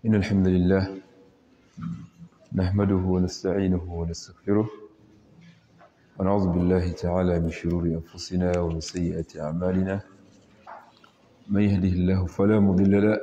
إن الحمد لله نحمده ونستعينه ونستغفره ونعوذ بالله تعالى من شرور أنفسنا ومن سيئات أعمالنا من يهده الله فلا مضل له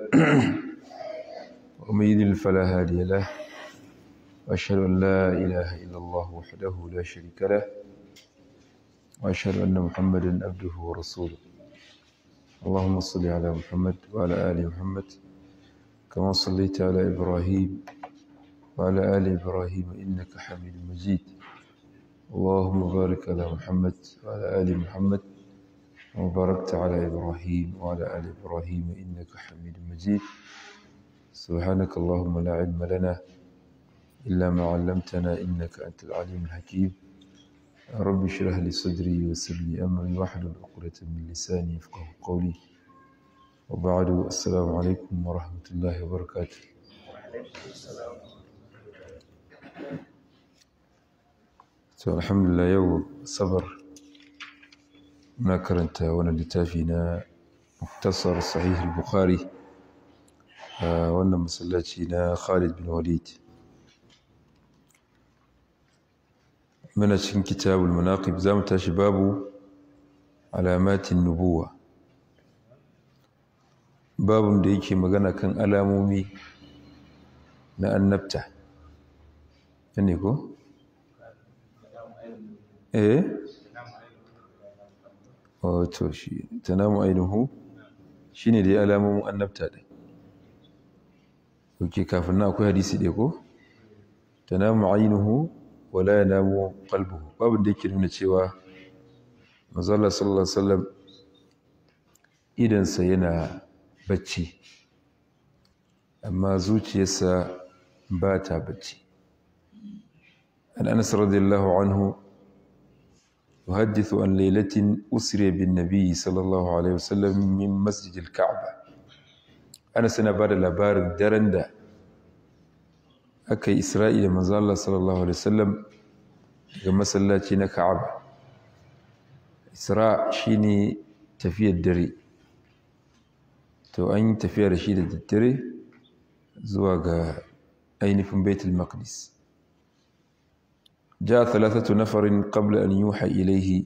ومن يضلل فلا هادي له وأشهد أن لا إله إلا الله وحده لا شريك له وأشهد أن محمدا عبده ورسوله اللهم صل على محمد وعلى آل محمد كما صليت على إبراهيم وعلى آل إبراهيم إنك حميد مجيد اللهم بارك على محمد وعلى آل محمد وباركت على إبراهيم وعلى آل إبراهيم إنك حميد مجيد سبحانك اللهم لا علم لنا إلا ما علمتنا إنك أنت العليم الحكيم رب اشرح لي صدري ويسر لي أمري واحلل عقدة من لساني يفقه قولي وبعد السلام عليكم ورحمة الله وبركاته to alhamdulillah yau sabar na karanta wani littafi na muktasar sahih al-bukhari a wannan masallaci na khalid bin walid muna cikin kitabul manaqib za mu tashi babu alamatin nubuwa babun da yake magana kan alamomi na annabta ne ko? eh wato shi tanamu ainihu shine dai alamomin annabta din oke kafin na akwai hadisi ɗaya ko tanamu ainihu wala yanamu qalbuhu babu da yake nuna cewa manzo Allah sallallahu alaihi wasallam idansa yana bacci amma zuciyarsa ba ta bacci an anas radiyallahu anhu يحدث عن ليلة أسري بالنبي صلى الله عليه وسلم من مسجد الكعبة أنا سنبار لبار درندا أكي إسرائيل من الله صلى الله عليه وسلم كما سلاتنا كعبة إسراء شيني تفية الدري تو أين تفية رشيدة الدري زواج أين في بيت المقدس ja thalathatu nafarin qabla an yuha ilaihi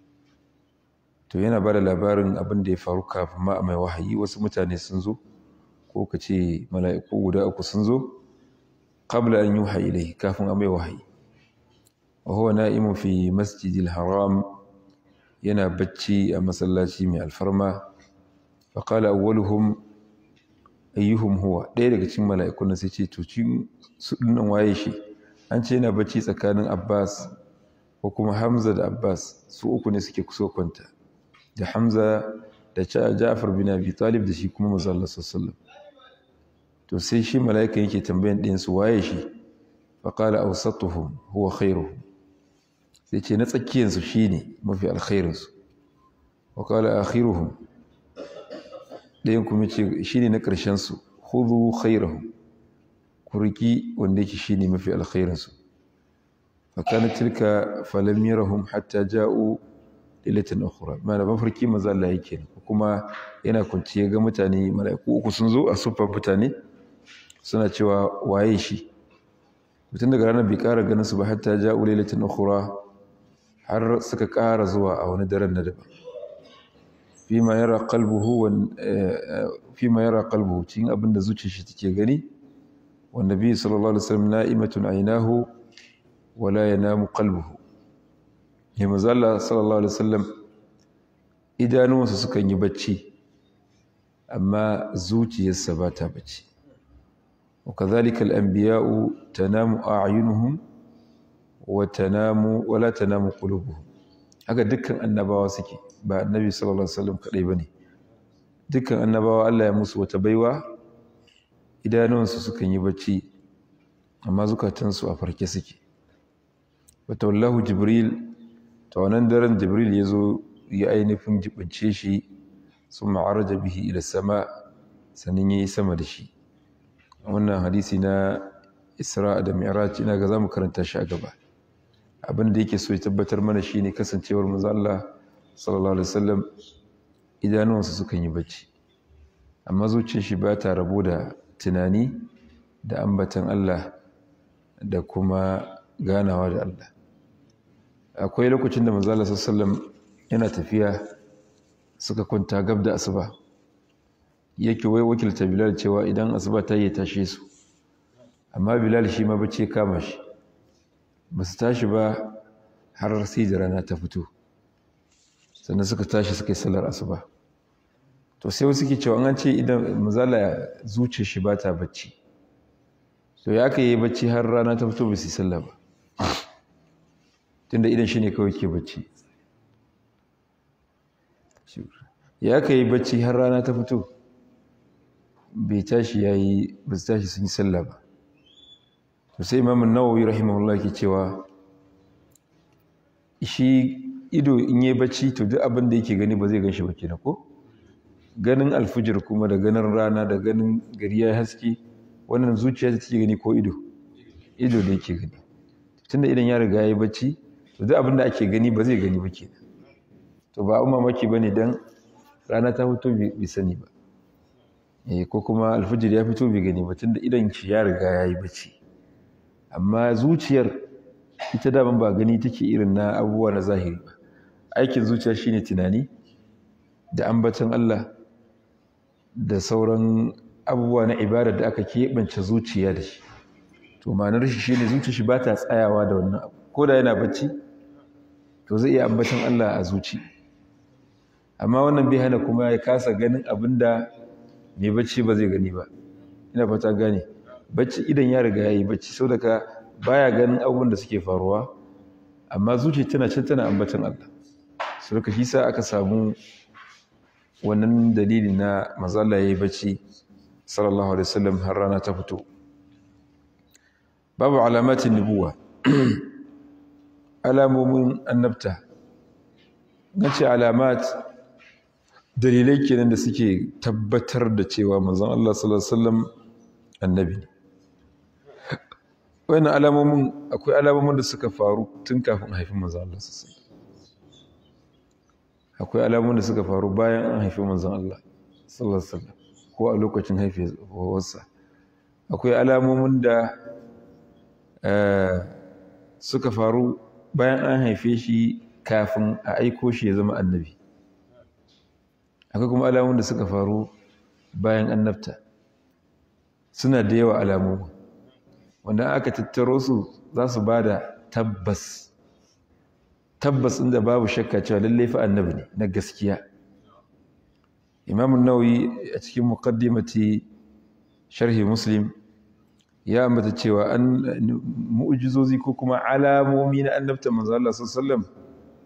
to yana bada labarin abin da ya faru kafin ma mai wahayi wasu mutane sun zo ko ka ce mala'iku guda uku sun zo qabla an yuha ilaihi kafin a mai wahayi wa huwa na'imun fi masjidil haram yana bacci a masallaci mai alfarma fa qala awwaluhum ayyuhum huwa ɗaya daga cikin mala'ikun nan sai ce to cikin su dinnan waye shi an ce yana bacci tsakanin abbas ko kuma hamza da abbas su uku ne suke kuso kwanta da hamza da ja'far bin abi talib da shi kuma mazalla sallallahu to sai shi mala'ika yake tambayan ɗin su waye shi fa qala awsatuhum huwa khairuhum sai ce na tsakiyan su shine mafi alkhairin su wa qala akhiruhum ɗayan kuma ce shine na ƙarshen su khudhu khairahum kurki wanda yake shine mafi alkhairin su fakana tilka falam yarahum hatta ja'u lilatan ukhra mana mafarki manzo Allah yake kuma yana kunci ga mutane malaiku uku sun zo a sufan mutane suna cewa waye shi mutum daga ranar bai kara ganin su ba hatta ja'u lilatan ukhra har suka kara zuwa a wani daren na daban fima yara qalbuhu wa fima yara qalbuhu cikin abinda zuciyar shi take gani والنبي صلى الله عليه وسلم نائمة عيناه ولا ينام قلبه ya mazala sallallahu alaihi wasallam idanuwansa sukan yi bacci amma zuciyarsa ba ta bacci وكذلك الأنبياء تنام أعينهم وتنام ولا تنام قلوبهم haka dukkan annabawa suke ba annabi sallallahu alaihi wasallam kadai bane dukkan annabawa Allah ya musu wata baiwa idanuwansu sukan yi bacci amma zukatansu a farke suke wata wallahu jibril ta wannan daren jibril ya zo ya ainihin jibince shi sun ma'araja bihi ila sama sannan ya yi sama da shi wannan hadisi na isra da mi'raj ina ga za mu karanta shi a gaba abin da yake so ya tabbatar mana shi ne kasancewar manzo Allah sallallahu alaihi wasallam idanuwansa sukan yi bacci amma zuciyar shi ba ta rabo da tunani da ambatan Allah da kuma ganawa da Allah akwai lokacin da manzala sallam yana tafiya suka kwanta gab da asuba yake wai wakilta bilal cewa idan asuba ta yi tashe su amma bilal shi ma bace kama shi ba su tashi ba har sai da rana ta fito sannan suka tashi suka yi sallar asuba to sai wasu ke cewa an ce idan mazala zuce shi ba ta bacci to ya aka yi bacci har rana ta fito ba su yi sallah ba tunda idan shi ne kawai ke bacci ya aka yi bacci har rana ta fito bai tashi ya yi ba su tashi sun yi sallah ba to sai imamun nawawi rahimahullah ke cewa shi ido in yi bacci to duk abin da yake gani ba zai gan shi ba kenan ko ganin alfujir kuma da ganin rana da ganin gari ya haske wannan zuciya ta take gani ko ido ido da yake gani tunda idan ya riga ya yi bacci to duk abin da ake gani ba zai gani ba kenan to ba abin mamaki bane dan rana ta fito bai sani ba eh ko kuma alfujir ya fito bai gani ba tunda idan shi ya riga ya yi bacci amma zuciyar ita daman ba gani take irin na abubuwa na zahiri ba aikin zuciya shine tunani da ambaton Allah da sauran abubuwa na ibada da aka keɓance zuciya da shi to ma'anar shi shine zuciya shi ba ta tsayawa da wannan abu ko da yana bacci to zai iya ambaton Allah a zuci amma wannan bai hana kuma ya kasa ganin abin da mai bacci ba zai gani ba ina fata gane bacci idan ya riga ya yi bacci sau da ka baya ganin abubuwan da suke faruwa amma zuciya tana can tana ambaton Allah su ka shi sa aka samu wannan dalili na mazala ya yi bacci sallallahu alaihi wasallam har rana ta fito babu alamatin nubuwa alamomin annabta nace alamat dalilai kenan da suke tabbatar da cewa manzon Allah sallallahu alaihi wasallam annabi ne wannan alamomin akwai alamomin da suka faru tun kafin haifin manzon Allah sallallahu alaihi akwai alamomin da suka faru bayan an haifi manzon Allah sallallahu alaihi wasallam ko a lokacin haifuwarsa akwai alamomin da suka faru bayan an haife shi kafin a aiko shi ya zama annabi akwai kuma alamomin da suka faru bayan annabta suna da yawa alamomin wanda aka tattaro su za su ba da tabbas tabbas inda babu shakka cewa lallai fa annabi ne na gaskiya imamun nawawi a cikin muqaddimati sharhi muslim ya ambata cewa an mu'jizozi ko kuma alamomi na annabta manzo Allah sallallahu alaihi wasallam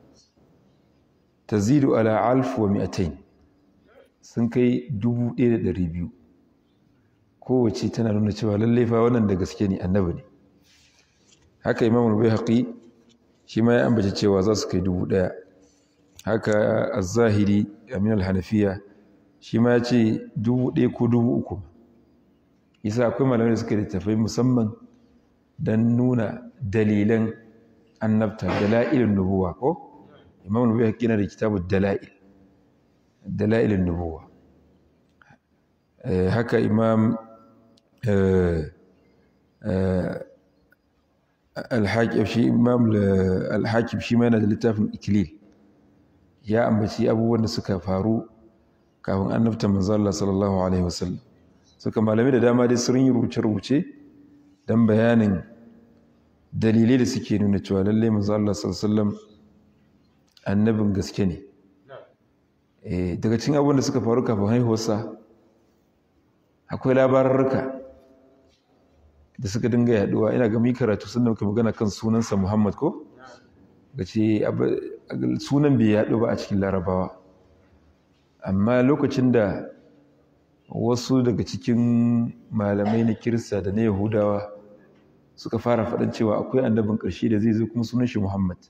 tazidu ala alf wa mi'atayn sun kai 1200 kowace tana nuna cewa lallai fa wannan da gaske ne annabi ne haka imamul bayhaqi shi ma ya ambace cewa za su kai dubu ɗaya haka az-zahiri amin al-hanafiya shi ma ya ce dubu ɗaya ko dubu uku isa akwai malamai da suka littafai musamman don nuna dalilan annabta dala'ilin nubuwa ko imam nubuwa haƙƙi na da kitabu dala'il dala'ilin nubuwa haka imam alhakim shi imam alhakim shi ma yana da littafin ikilil ya ambaci abubuwan da suka faru kafin annabta manzo Allah sallallahu alaihi wasallam suka malami da dama dai sun yi rubuce-rubuce don bayanin dalilai da suke nuna cewa lallai manzo Allah sallallahu alaihi wasallam annabin gaske ne daga cikin abubuwan da suka faru kafin haihuwarsa akwai labararruka da suka dinga yaduwa ina ga mi karatu sun muka magana kan sunansa Muhammad ko gace sunan bai yadu ba a cikin larabawa amma lokacin da wasu daga cikin malamai na kirista da na yahudawa suka fara faɗin cewa akwai annabin ƙarshe da zai zo kuma sunan shi Muhammad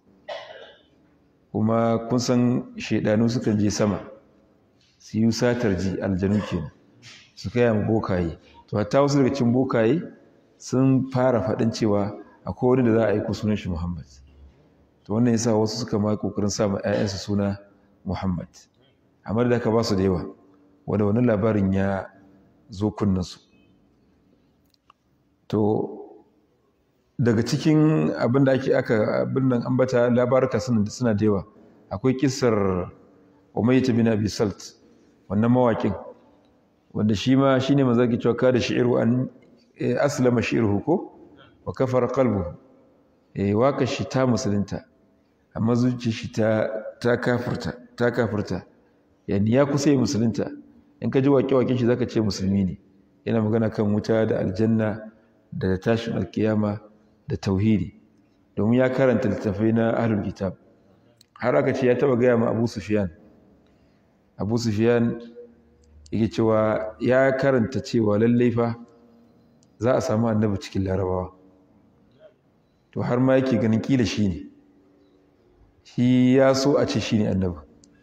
kuma kun san shaidanu sukan je sama su yi satar ji aljanu kenan su kai mu bokaye to hatta wasu daga cikin bokaye sun fara faɗin cewa akwai wani da za a aiko sunan shi Muhammad to wannan yasa wasu suka ma kokarin sa ma ƴaƴansu suna Muhammad amma da aka ba su da yawa wanda wannan labarin ya zo kunnansu to daga cikin abin da ake aka abin nan ambata labaruka suna da yawa akwai kisar umayyah bin abi salt wannan mawakin wanda shi ma shine manzo ke cewa kada shi'iru an aslama shi'ruhu ko wa kafara qalbuhu eh waka shi ta musulunta amma zuciyar shi ta ta kafirta ta kafirta yani ya kusa yi musulunta in ka ji waƙe-waƙen shi zaka ce musulmi ne yana magana kan wuta da aljanna da tashin alkiyama da tauhidi domin ya karanta littattafai na ahlul kitab har aka ce ya taba gaya ma abu sufyan abu sufyan yake cewa ya karanta cewa lallai fa za a samu annabi cikin larabawa to har ma yake ganin kila shi ne shi ya so a ce shi ne annabi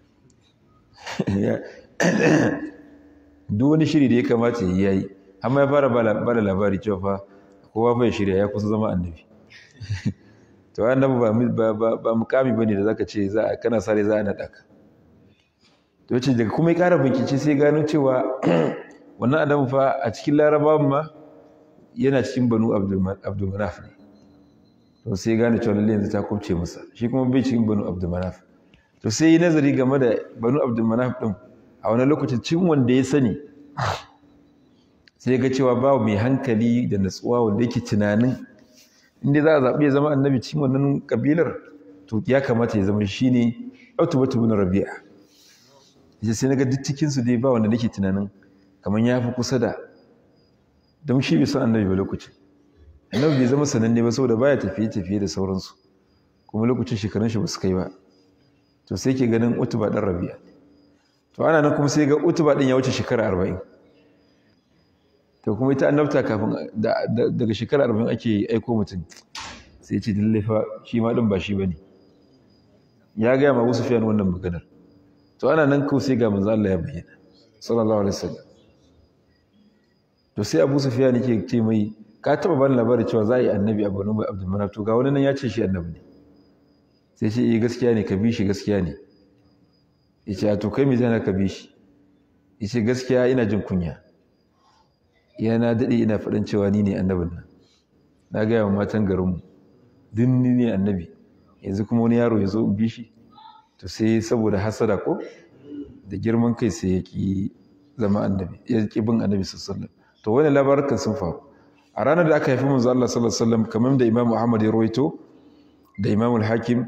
duk wani shiri da ya kamata ya yi amma ya fara ba da labari cewa fa kowa bai shirya ya kusa zama annabi to annabi ba mukami bane da zaka ce za a kana sare za a naɗa ka to ce daga kuma ya ƙara bincike sai gano cewa wannan adamu fa a cikin larabawan ma yana cikin banu abdulmanaf ne to sai gane cewa lalle yanzu ta kubce masa shi kuma bai cikin banu abdulmanaf to sai yi nazari game da banu abdulmanaf din a wani lokacin cin wanda ya sani sai ga cewa ba mai hankali da natsuwa wanda yake tunanin inda za a zaɓi ya zama annabi cikin wannan kabilar to ya kamata ya zama shi ne utubatu bin rabi'a yace sai naga duk cikin su dai ba wanda nake tunanin kamar ya fi kusa da don shi bai san annabi ba lokacin annabi bai zama sananne ba saboda baya tafiye tafiye da sauransu kuma lokacin shekarun shi ba su kai ba to sai ke ganin utuba dan rabi'a to ana nan kuma sai ga utuba din ya wuce shekara arba'in to kuma ita annabta kafin daga shekara arba'in ake aiko mutum sai ce lalle fa shi ma din ba shi bane ya gaya ma Abu Sufyan wannan maganar to ana nan ko sai ga manzo Allah ya bayyana sallallahu alaihi wasallam to sai Abu Sufyan yake ce mai ka taba bani labari cewa za a yi annabi a Banu Abdul Manaf to ga wani nan ya ce shi annabi ne sai ce eh gaskiya ne ka bi shi gaskiya ne yace to kai me zai ka bi shi yace gaskiya ina jin kunya yana daɗe ina faɗin cewa ni ne annabin nan na gaya wa matan garinmu duk ni ne annabi yanzu kuma wani yaro ya zo in bi shi to sai saboda hasada ko da girman kai sai ya ki zama annabi ya ki bin annabi sallallahu to wani labarukan sun faru a ranar da aka haifi manzo Allah sallallahu alaihi wasallam kamar da Imam Ahmad ya rawaito da Imam al-Hakim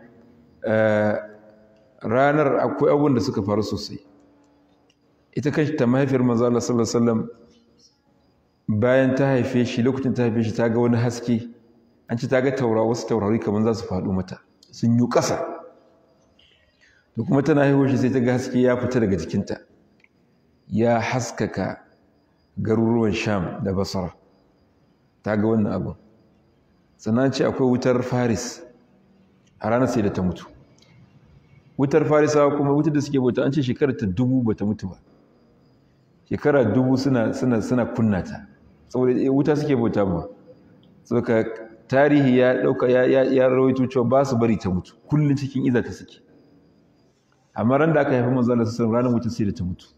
ranar akwai abubuwan da suka faru sosai ita kashi ta mahaifiyar manzo Allah sallallahu alaihi wasallam bayan ta haife shi lokacin ta haife shi ta ga wani haske an ci ta ga taura wasu taurari kamar za su faɗo mata sun yi ƙasa da kuma tana haihuwa shi sai ta ga haske ya fita daga jikinta ya haskaka garuruwan sham da basara ta ga wannan abin sannan ce akwai wutar faris a ranar sai da ta mutu wutar farisawa kuma wutar da suke bauta an ce shekarar ta dubu bata mutu ba shekara dubu suna suna suna kunna ta saboda wuta suke bauta ba saboda tarihi ya dauka ya ya, ya rawaito cewa ba su bari ta mutu kullun cikin iza ta suke amma ran da aka haifi manzo Allah sallallahu ranar wutar sai da ta mutu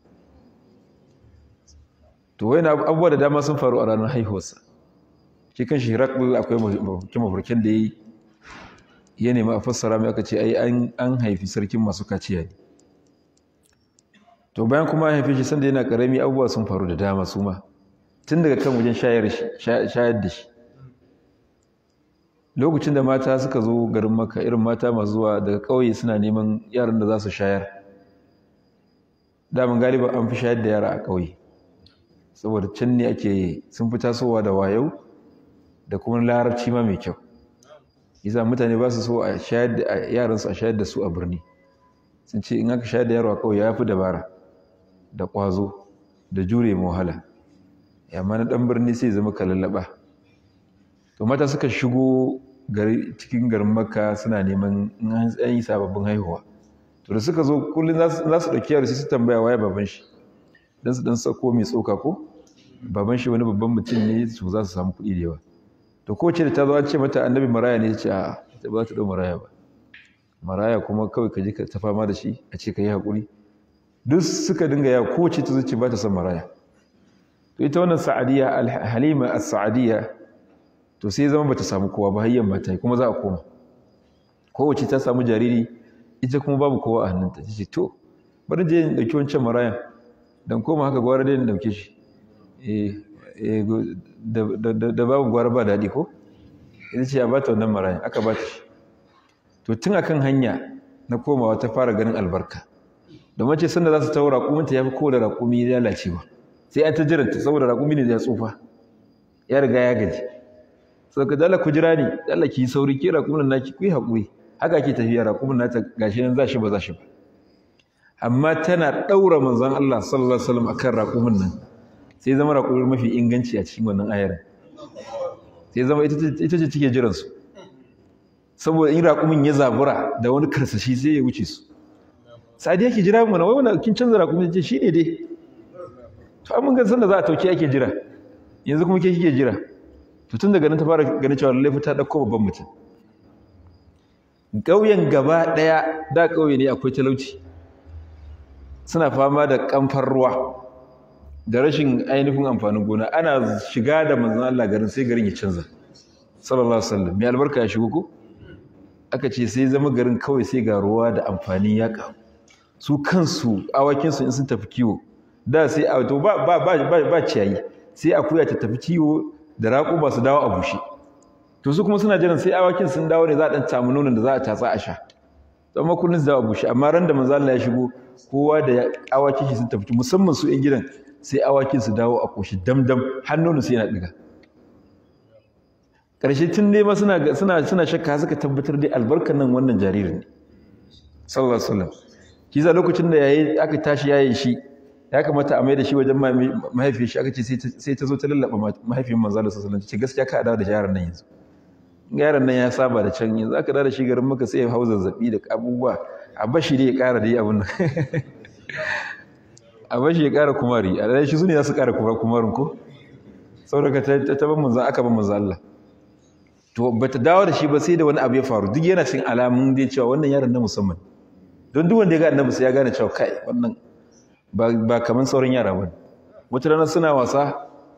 to wayan abubuwa da dama sun faru a ranar haihuwarsa shi kan shi Hirakul akwai mafarkin da yayi ya nemi a fassara mai aka ce ai an haifi sarkin masu kaciya ne to bayan kuma an haife shi sanda yana karami abubuwa sun faru da dama su ma tun daga kan wajen shayar da shi lokacin da mata suka zo garin maka irin mata masu zuwa daga ƙauye suna neman yaran da za su shayar damin galiba an fi shayar da yara a ƙauye saboda can ne ake sun fi tasowa da wayau da kuma larabci ma mai kyau yasa mutane ba su so a shayar da yaransu a shayar da su a birni sun ce in aka shayar da yaro a ƙauye ya fi dabara da ƙwazo da jure wahala amma na ɗan birni sai zama kalallaba to mata suka shigo gari cikin garin makka suna neman in an yi sababbin haihuwa to da suka zo kullum za su ɗauki yaro sai su tambaya waye baban shi don su ɗan sako mai tsoka ko baban shi wani babban mutum ne su za su samu kuɗi da yawa to kowace da ta zo an ce mata annabi maraya ne ta ce a ta ba ta ɗau maraya ba maraya kuma kawai ka je ka ta fama da shi a ce ka yi haƙuri duk suka dinga yawa kowace ta zuci ba ta son maraya to ita wannan sa'adiyya halima as-sa'adiyya to sai zama bata samu kowa ba hayyan mata kuma za a koma kowace ta samu jariri ita kuma babu kowa a hannunta ta ce to bari je in ɗauki wancan marayan don koma haka gwara dai in ɗauke shi da babu gwara ba daɗi ko ita ce a ba ta wannan marayan aka ba ta shi to tun akan hanya na komawa ta fara ganin albarka domin ce sanda za su tawo raƙuminta ya fi kowane raƙumi lalacewa sai an ta jiranta saboda raƙumi ne ya tsufa ya riga ya gaji sau ka dala ku jira ne dala ki yi sauri ke raƙumin naki ku yi haƙuri haka ke tafiya raƙumin nata gashi nan za shi ba za shi ba amma tana ɗaura manzon Allah sallallahu alaihi wasallam akan raƙumin nan sai zama raƙumin mafi inganci a cikin wannan ayar sai zama ita ce take jiran su saboda in raƙumin ya zabura da wani karsashi sai ya wuce su sadi yake jira mana wai wannan kin canza raƙumin ce shine dai to amma ga sanda za a tauke ake jira yanzu kuma ke kike jira to tun daga nan ta fara ganin cewa lallai ta dauko babban mutum ƙauyen gaba ɗaya da ƙauye ne akwai talauci suna fama da kamfar ruwa da rashin ainihin amfanin gona ana shiga da manzon Allah garin sai garin ya canza sallallahu alaihi wasallam mai albarka ya shigo ko aka ce sai zama garin kawai sai ga ruwa da amfani ya kawo su kansu awakin su in sun tafi kiwo da sai a to ba ba ba ba ciyayi sai akuya ta tafi kiwo da raƙo ba su dawo a bushe to su kuma suna jiran sai awakin sun dawo ne za a dan samu nonon da za a tatsa a sha to amma kullun su dawo a bushe amma ran da manzo Allah ya shigo kowa da awakin shi sun tafi musamman su ƴan gidan sai awakin su dawo a koshi damdam har nonon su yana diga ƙarshe tun dai ma suna suna suna shakka suka tabbatar dai albarkar nan wannan jaririn ne sallallahu alaihi wasallam kiza lokacin da yayi aka tashi yayin shi ya kamata a mai da shi wajen mahaifiyar shi aka ce sai ta zo ta lallaba mahaifiyar manzo Allah sallallahu alaihi wasallam ce gaskiya ka dawo da yaron nan yanzu yaron nan ya saba da can yanzu aka dawo da shi garin maka sai ya hau zazzabi da abubuwa a bashi dai ya ƙara dai abin nan a bashi ya ƙara kumari a dai shi su ne za su ƙara kumarin ko saboda ta ta ban manzo aka ban manzo Allah to bata dawo da shi ba sai da wani abu ya faru duk yana cikin alamun dai cewa wannan yaron na musamman don duk wanda ya ga annabi sai ya gane cewa kai wannan ba kamar sauran yara ba wata rana suna wasa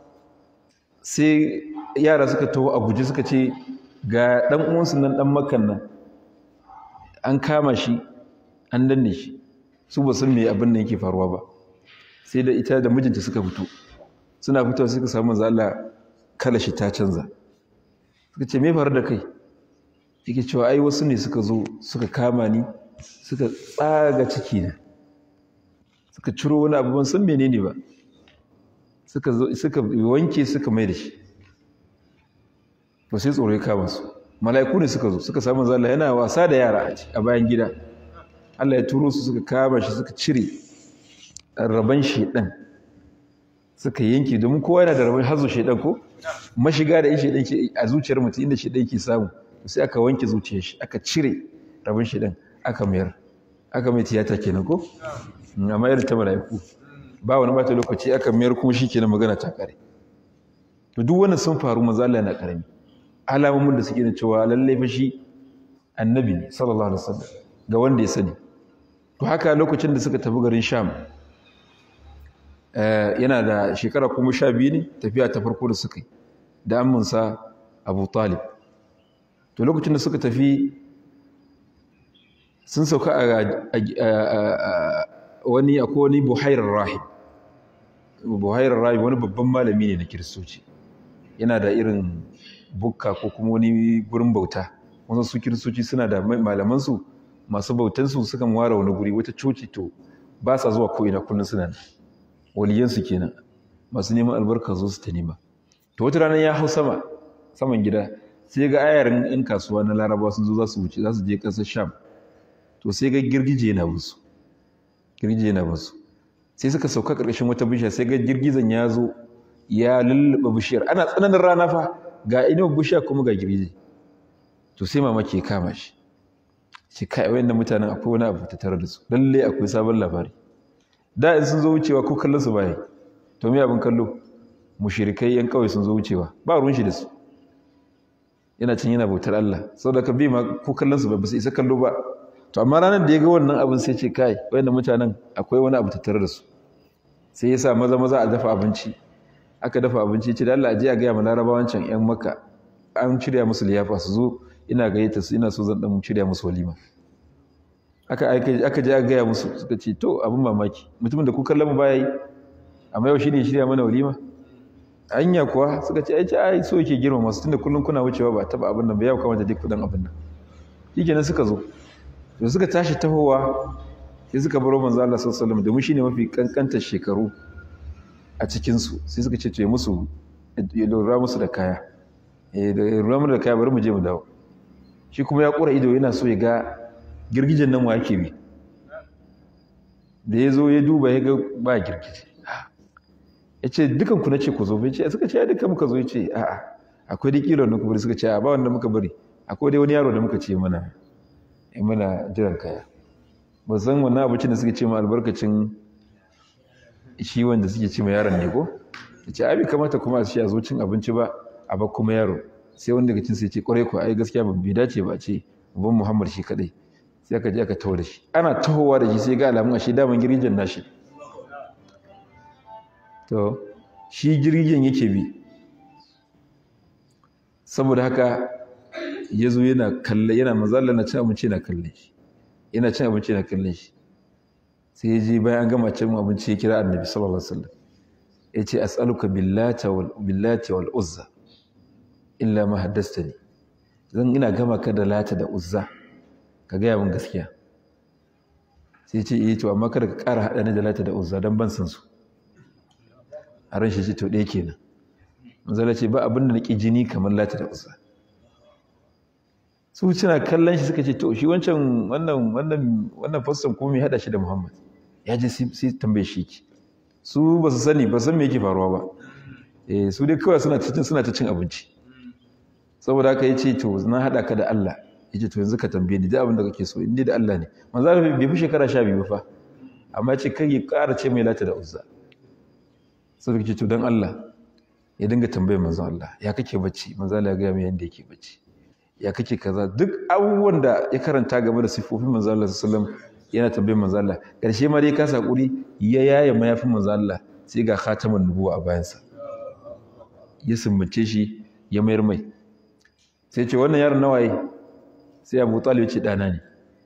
sai yara suka taho a guji suka ce ga ɗan uwansu nan ɗan makan nan an kama shi an danne shi su ba san me abin nan yake faruwa ba sai da ita da mijinta suka fito suna fitowa suka samu manzo Allah kala shi ta canza suka ce me faru da kai yake cewa ai wasu ne suka zo suka kama ni suka tsaga ciki na suka ciro wani abu ban san menene ba suka zo suka wanke suka mai da shi ba sai tsoro ya kama su mala'iku ne suka zo suka samu zalla yana wasa da yara a bayan gida Allah ya turo su suka kama shi suka cire raban shedan suka yanke domin kowa yana da raban hazo shedan ko mashiga da shedan ke a zuciyar mutum inda shedan ke samu sai aka wanke zuciyar shi aka cire raban shedan aka mayar aka mai tiyata kenan ko amma irin ta mala'iku ba wani bata lokaci aka mayar kuma shi kenan magana ta kare to duk wannan sun faru manzo Allah yana karami alamomin da suke da cewa lallai fa shi annabi ne sallallahu alaihi wasallam ga wanda ya sani to haka lokacin da suka tafi garin Sham yana da shekara kuma sha biyu ne tafiya ta farko da suka yi da amminsa Abu Talib to lokacin da suka tafi sun sauka a wani akwai wani buhairar rahib buhairar rahib wani babban malami ne na kiristoci yana da irin bukka ko kuma wani gurin bauta wasu su kiristoci suna da malamansu masu bautansu sukan ware wani guri wata coci to ba sa zuwa ko'ina kullum suna nan waliyansu kenan masu neman albarka zo su ta nema to wata rana ya hau sama saman gida sai ga ayarin 'yan kasuwa na laraba sun zo za su wuce za su je ƙasar sham to sai ga girgije yana musu girgije yana musu sai suka sauka ƙarƙashin wata bishiya sai ga girgizan ya zo ya lullube bishiyar ana tsananin rana fa ga inuwar bishiya kuma ga girgije to sai mamaki ya kama shi shi kai wayannan mutanen akwai wani abu tattare da su lalle akwai sabon labari da in sun zo wucewa ko kallon su baya to me abin kallo mushrikai yan kawai sun zo wucewa ba ruwan shi da su yana cin yana bautar Allah saboda ka bi ma ko kallon su ba su isa kallo ba to amma ranar da ya ga wannan abin sai ce kai wayannan mutanen akwai wani abu tattare da su sai ya sa maza maza a dafa abinci aka dafa abinci ce da Allah a je a gaya ma larabawan can yan makka an shirya musu liyafa su zo ina gayyata su ina so zan dan shirya musu walima aka aka je aka gaya musu suka ce to abin mamaki mutumin da ku kallon mu baya yi amma yau shine shirya mana walima anya kuwa suka ce ai ce ai so yake girma masu tunda kullun kuna wucewa ba taba abin nan ba yau kamata duk kudan abin nan shikenan suka zo to suka tashi tahowa sai suka baro manzo Allah sallallahu alaihi wasallam domin shine mafi kankantar shekaru a cikin su sai suka ce to ya musu ya lura musu da kaya eh da lura musu da kaya bari mu je mu dawo shi kuma ya kura ido yana so ya ga girgijen nan wa yake bi da ya zo ya duba ya ga ba girgije ya ce dukan ku na ce ku zo bai ce suka ce ya duka muka zo ya ce a'a akwai dai kilo na ku bari suka ce a ba wanda muka bari akwai dai wani yaro da muka ce mana ya mana jiran kaya ba san wannan abincin da suka ce ma albarkacin shi wanda suke ce ma yaron ne ko ya ce abi kamata kuma a shi a zo cin abinci ba a ba kuma yaro sai wanda daga cin sai ce kwarai ko ai gaskiya ba bai dace ba ce ban muhammad shi kadai sai aka je aka taho da shi ana tahowa da shi sai ga alamun ashe daman girgin nashi to shi girgin yake bi saboda haka ya zo yana kalle yana mazalla na cin abinci yana kalle shi yana cin abinci yana kalle shi sai ya je bayan an gama cin abinci ya kira annabi sallallahu alaihi wasallam ya ce as'aluka billati wal billati wal uzza illa ma haddastani zan ina gama ka da lata da uzza ka gaya min gaskiya sai ce eh to amma kada ka ƙara haɗa ni da lata da uzza don ban san su a ran shi ce to ɗaya kenan manzala ce ba abin da nake jini kamar lata da uzza su suna kallon shi suka ce to shi wancan wannan wannan wannan fassan kuma mai haɗa shi da muhammad ya je sai tambaye shi ki su ba su sani ba san me yake faruwa ba eh su dai kawai suna cikin suna ta cin abinci saboda haka yace to na haɗa ka da Allah yace to yanzu ka tambaye ni duk abin da kake so in dai da Allah ne manzo Allah bai fi shekara 12 ba fa amma yace kai ya ƙara ce mai lata da uzza sai kace to dan Allah ya dinga tambaye manzo Allah ya kake bacci manzo Allah ya ga mai yanda yake bacci ya kake kaza duk abubuwan da ya karanta game da sifofin manzo Allah sallallahu alaihi wasallam yana tambaye manzo Allah karshe ma dai ka sakuri ya yaye mayafin manzo Allah sai ga khataman nubuwa a bayansa ya sumbace shi ya mayar mai sai ce wannan yaron nawaye sai abu talib ce ɗana ne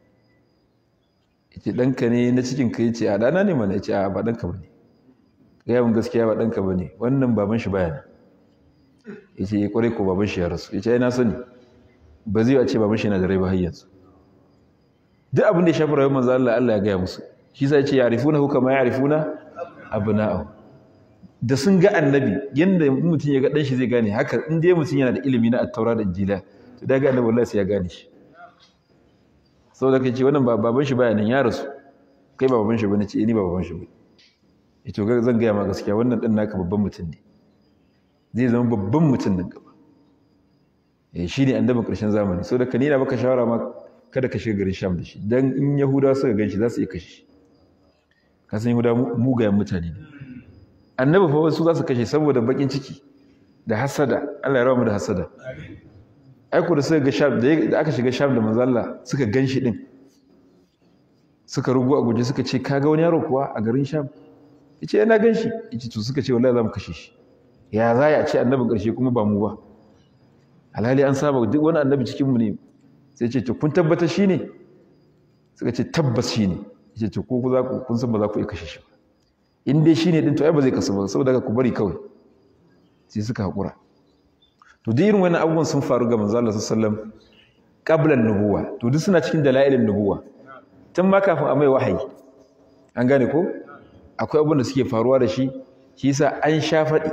ce ɗanka ne na cikin ka ce a ɗana ne mana ya ce a ba ɗanka ba ne gaya min gaskiya ba ɗanka ba ne wannan baban shi baya ya ce ya ƙwarai ko baban shi ya rasu ya ce ai na sani ba zai a ce baban shi yana da rai ba har yanzu duk abin da ya shafi rayuwar manzo Allah Allah ya gaya musu shi sai ya ce ya'rifuna hu kama ya'rifuna abna'ahu da sun ga annabi yanda mutum ya ga dan shi zai gane haka in dai mutum yana da ilimi na at-taura da injila to daga annabi wallahi sai ya gane shi saboda kai ce wannan baban shi baya nan ya rasu kai ba baban shi bane ce ni ba baban shi bane eh to zan gaya ma gaskiya wannan dan naka babban mutum ne zai zama babban mutum nan gaba eh shine annabin ƙarshen zamani saboda ka nina baka shawara ma kada ka shiga garin Sham da shi dan in Yahudawa suka ganshi za su iya kashe shi ka san Yahudawa mugayen mutane ne annabi fa wasu za su kashe saboda bakin ciki da hasada Allah ya rawa mu da hasada aiko da suka ga sham da aka shiga sham da manzo Allah suka ganshi din suka rugu a guje suka ce kaga wani yaro kuwa a garin sham yace yana ganshi yace to suka ce wallahi za mu kashe shi ya za ya ce annabin karshe kuma ba mu ba alhali an saba duk wani annabi cikin mu ne sai ce to kun tabbata shine suka ce tabbas shine yace to ko za ku kun san ba za ku iya kashe shi ba in dai shine din to ai ba zai kasu ba saboda ku bari kawai sai suka hakura to duk irin wannan abubuwan sun faru ga manzo Allah sallallahu alaihi wasallam qablan nubuwa to duk suna cikin dalailin nubuwa tun ma kafin a mai wahayi an gane ko akwai abubuwan da suke faruwa da shi shi yasa an sha faɗi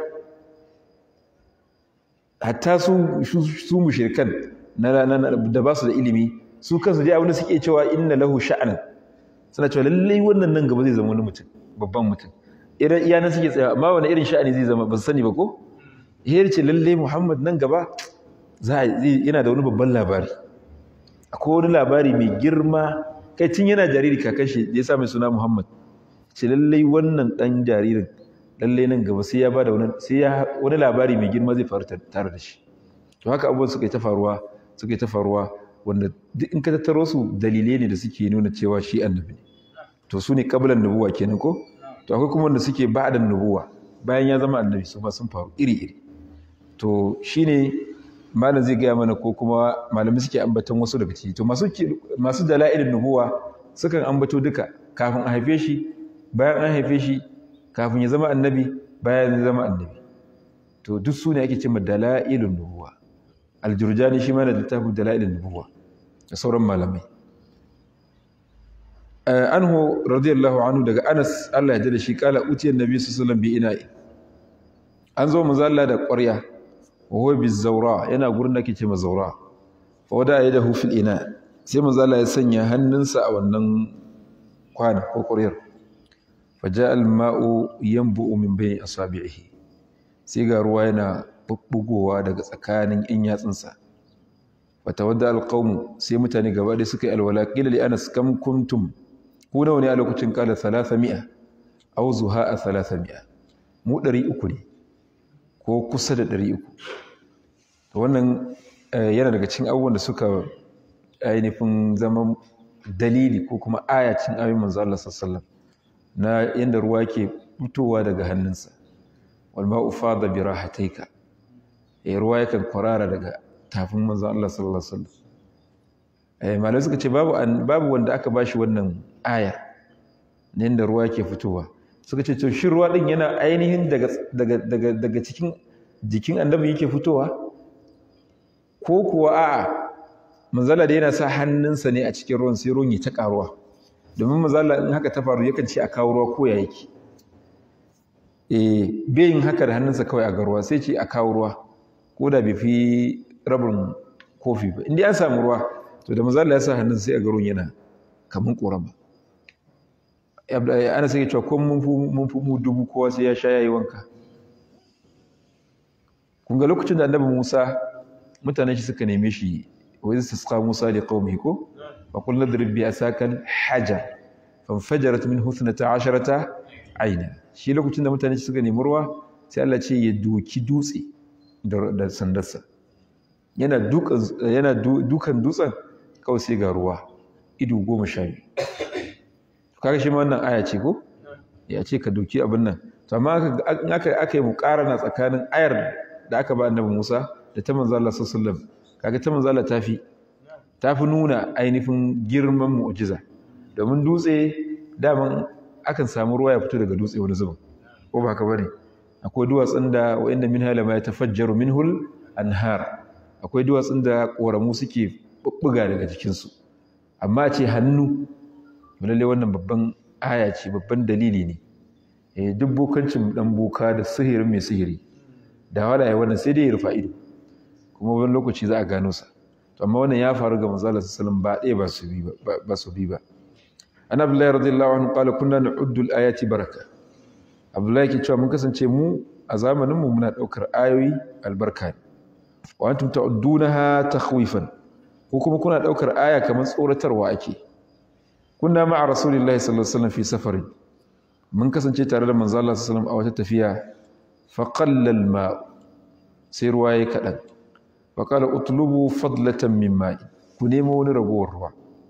hatta su su mushrikan na da ba su da ilimi su kansu dai abin da suke cewa inna lahu sha'anan suna cewa lallai wannan nan gaba zai zama wani mutum babban mutum irin iyanan suke tsaya amma wani irin sha'ani zai zama ba su sani ba ko ya ce lalle Muhammad nan gaba za yana da wani babban labari akwai wani labari mai girma kai tun yana jariri kakan shi ya sa mai suna Muhammad ce lalle wannan dan jaririn lalle nan gaba sai ya ba da wani sai ya wani labari mai girma zai faru tare da shi to haka abubuwan suka yi ta faruwa suka yi ta faruwa wanda duk in ka tattaro su dalilai ne da suke nuna cewa shi annabi ne to su ne qablan nubuwa kenan ko to akwai kuma wanda suke ba'dan nubuwa bayan ya zama annabi su ma sun faru iri iri to shine malam zai gaya mana ko kuma malami suke ambaton wasu daga ciki to masu masu dalailin nubuwa sukan ambato duka kafin a haife shi bayan an haife shi kafin ya zama annabi bayan ya zama annabi to duk su ne ake cewa dalailun nubuwa aljurjani shi ma da littafin dalailin nubuwa da sauran malamai anhu radiyallahu anhu daga Anas Allah ya ji da shi kala utiyan nabi sallallahu alaihi wasallam bi ina'i an zo manzo Allah da ƙwarya wa huwa bizawra yana gurin da ke ce mazawra fa wada yadahu fil ina sai manzo Allah ya sanya hannunsa a wannan kwana ko ƙwaryar fa jaa al ma'u yanbu'u min bayni asabi'ihi sai ga ruwa yana bubbugowa daga tsakanin in yatsunsa fa tawadda al qawm sai mutane gaba da suka yi alwala qila li anas kam kuntum ku nawa ne a lokacin kala 300 aw zuha 300 mu 300 ne ko kusa da 300 to wannan yana daga cikin abubuwan da suka ainihin zama dalili ko kuma ayacin ayoyin manzo Allah sallallahu na yanda ruwa ke fitowa daga hannunsa wal ma'u fada bi rahataika eh ruwa yakan kwarara daga tafin manzo Allah sallallahu alaihi wasallam eh malai suka ce babu babu wanda aka bashi wannan aya ne da ruwa ke fitowa suka ce to shi ruwa din yana ainihin daga daga daga daga cikin jikin annabi yake fitowa ko kuwa a'a manzala da yana sa hannunsa ne a cikin ruwan sai ruwan ya ta karuwa domin manzala in haka ta faru yakan ce a kawo ruwa ko ya yake eh bai yin haka da hannunsa kawai a ga ruwa sai ce a kawo ruwa ko da bai fi rabin kofi ba inda an samu ruwa to da manzala ya sa hannunsa sai a ga ruwan yana kaman ƙorama ana sai cewa ko mun fi mu dubu kowa sai ya sha yayi wanka kun ga lokacin da annabi Musa mutanen shi suka neme shi wa iz tasqa Musa li qaumihi ko fa qul nadrib bi asakal hajar fanfajarat minhu 12 aina shi lokacin da mutanen shi suka nemi ruwa sai Allah ce ya doki dutse da sandarsa yana dukan yana dukan dutsen kawai sai ga ruwa ido goma sha biyu kaga shi ma wannan aya ce ko ya ce ka doki abin nan to amma aka aka yi muqarana tsakanin ayar da aka ba annabi Musa da ta manzo Allah sallallahu alaihi wasallam kaga ta manzo Allah tafi tafi nuna ainihin girman mu'jiza domin dutse daman akan samu ruwa ya fito daga dutse wani zubin ko ba haka bane akwai duwatsun da wa inna minha lama yatafajjaru minhul anhar akwai duwatsun da koramu suke bubbuga daga jikin su amma ce hannu lalle wannan babban aya ce babban dalili ne eh duk bokancin dan boka da sihirin mai sihiri da wala ya wannan sai dai ya rufa ido kuma wani lokaci za a gano sa to amma wannan ya faru ga manzo Allah sallallahu ba ɗaya ba su bi ba ba su bi ba an abdullahi radiyallahu anhu qala kunna na'uddu al-ayati baraka abdullahi ke cewa mun kasance mu a zamanin mu muna daukar ayoyi albarka ne wa antum ta'uddunaha takhwifan ko kuma kuna daukar aya kamar tsoratarwa ake kunna ma'a rasulillahi sallallahu alaihi wasallam fi safarin mun kasance tare da manzo Allah sallallahu alaihi wasallam a wata tafiya fa qalla al-ma sai ruwa yayi kadan fa qala utlubu fadlatan min ma'i ku nemo wani ragowar ruwa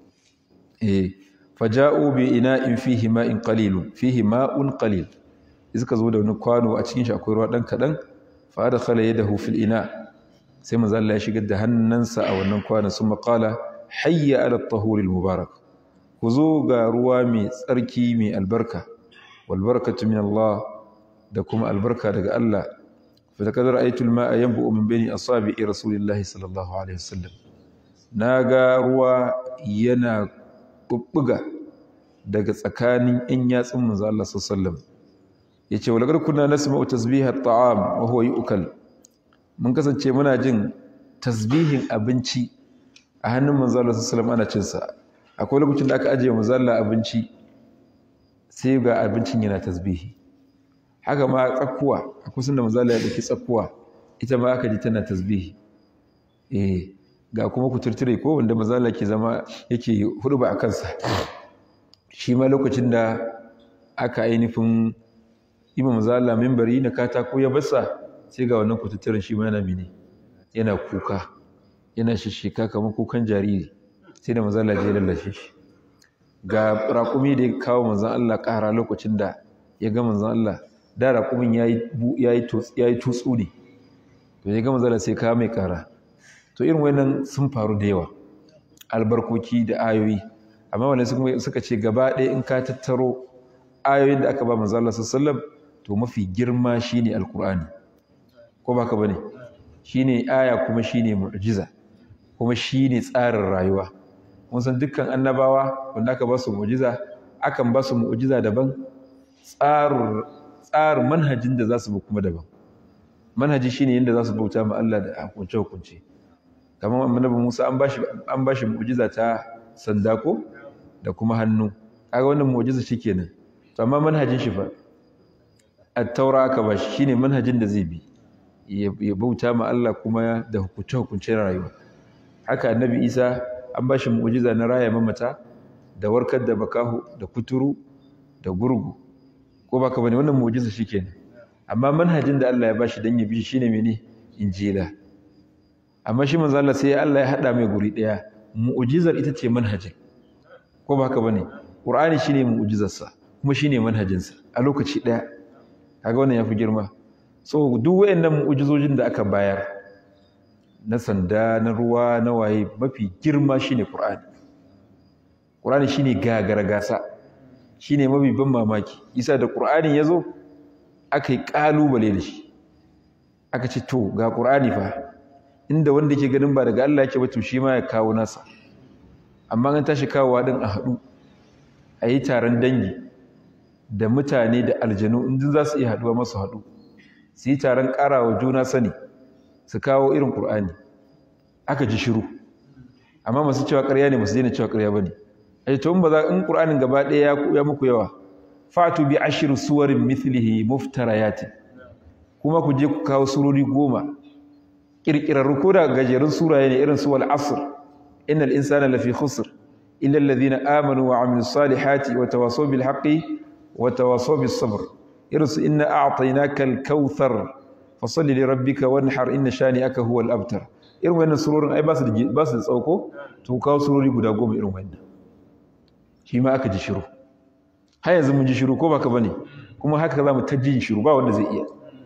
eh faja'u bi ina'in fihi ma'in qalilun fihi ma'un qalil iska zo da wani kwano a cikin shi akwai ruwa dan kadan fa adkhala yadahu fil ina sai manzo Allah ya shigar da hannunsa a wannan kwanon sun qala hayya ala at-tahur al-mubarak ku zo ga ruwa mai tsarki mai albarka walbarkatu min Allah da kuma albarka daga Allah fa laqad ra'aytu al-ma'a yanbu'u min bayni asabi'i rasulillahi sallallahu alaihi wasallam naga ruwa yana bubbuga daga tsakanin in yatsun manzo Allah sallallahu alaihi wasallam yace walaqad kunna nasma'u tasbiha at-ta'am wa huwa yu'kal mun kasance muna jin tasbihin abinci a hannun manzo Allah sallallahu alaihi wasallam ana cin sa akwai lokacin da aka ajiye mazalla abinci sai ga abincin yana tasbihi haka ma tsakkuwa a kusan da mazalla ya dauki tsakkuwa ita ma aka ji tana tasbihi eh ga kuma kuturture ko wanda mazalla ke zama yake hurba a kansa shi ma lokacin da aka ainihin ima mazalla mimbari na katako ya basa sai ga wannan kututturen shi ma yana mini yana kuka yana shishika kamar kukan jariri sai da manzan Allah ya lallashe shi ga raƙumi da ya kawo manzan Allah ƙara lokacin da ya ga manzan Allah da raƙumin ya yi tutsu ne to ya ga manzan Allah sai kawo mai ƙara to irin wannan sun faru da yawa albarkoki da ayoyi amma wani suka ce gaba ɗaya in ka tattaro ayoyin da aka ba manzo Allah sallallahu to mafi girma shine alqur'ani ko baka bane shine aya kuma shine mu'jiza kuma shine tsarin rayuwa mun san dukkan annabawa wanda aka ba su mu'jiza akan ba su mu'jiza daban tsarin tsarin manhajin da za su bi kuma daban manhaji shine yadda za su bauta ma Allah da hukunce hukunce kamar annabi Musa an bashi an bashi mu'jiza ta sanda ko da kuma hannu kaga wannan mu'jiza shikenan to amma manhajin shi fa at-taura aka bashi shine manhajin da zai bi ya bauta ma Allah kuma da hukunce hukuncen rayuwa haka annabi Isa an bashi mu'jiza na raya mamata da warkar da bakahu da kuturu da gurgu ko baka bane wannan mu'jiza shikenan amma manhajin da Allah ya bashi dan ya bi shi shine mene injila amma shi manzo Allah sai Allah ya hada mai guri daya mu'jizar ita ce manhajin ko ba haka bane qur'ani shine mu'jizarsa kuma shine manhajinsa a lokaci daya kaga wannan yafi girma so duk wayannan mu'jizojin da aka bayar na sanda na ruwa na waye mafi girma shine qur'ani qur'ani shine gagara gasa shine mafi ban mamaki isa da qur'ani yazo aka yi kalubale da shi aka ce to ga qur'ani fa inda wanda yake ganin ba daga Allah yake ba to shi ma ya kawo nasa amma an tashi kawowa din a haɗu a yi taron dangi da mutane da aljanu in za su iya haɗuwa masu haɗu su yi taron ƙarawa juna sani su kawo irin ƙur'ani aka ji shiru amma masu cewa ƙarya ne masu daina cewa ƙarya ba ne a to in ba za in ƙur'anin gaba ɗaya ya muku yawa fatu bi ashiru suwarin mithlihi muftarayatin kuma ku je ku kawo surori goma kirkirarru ko da gajerun suraye ne irin su wal asr innal insana lafi khusr illa alladhina amanu wa amilus salihati wa tawasaw bil haqqi wa tawasaw bis sabr irin su inna a'tainaka al kauthar fasalli li rabbika wanhar inna shani'aka huwal abtar irin wannan surorin ai ba su da ba su da tsauko to kawo surori guda goma irin wannan shi ma aka ji shiru har yanzu mun ji shiru ko baka bane kuma haka za mu ta jin shiru ba wanda zai iya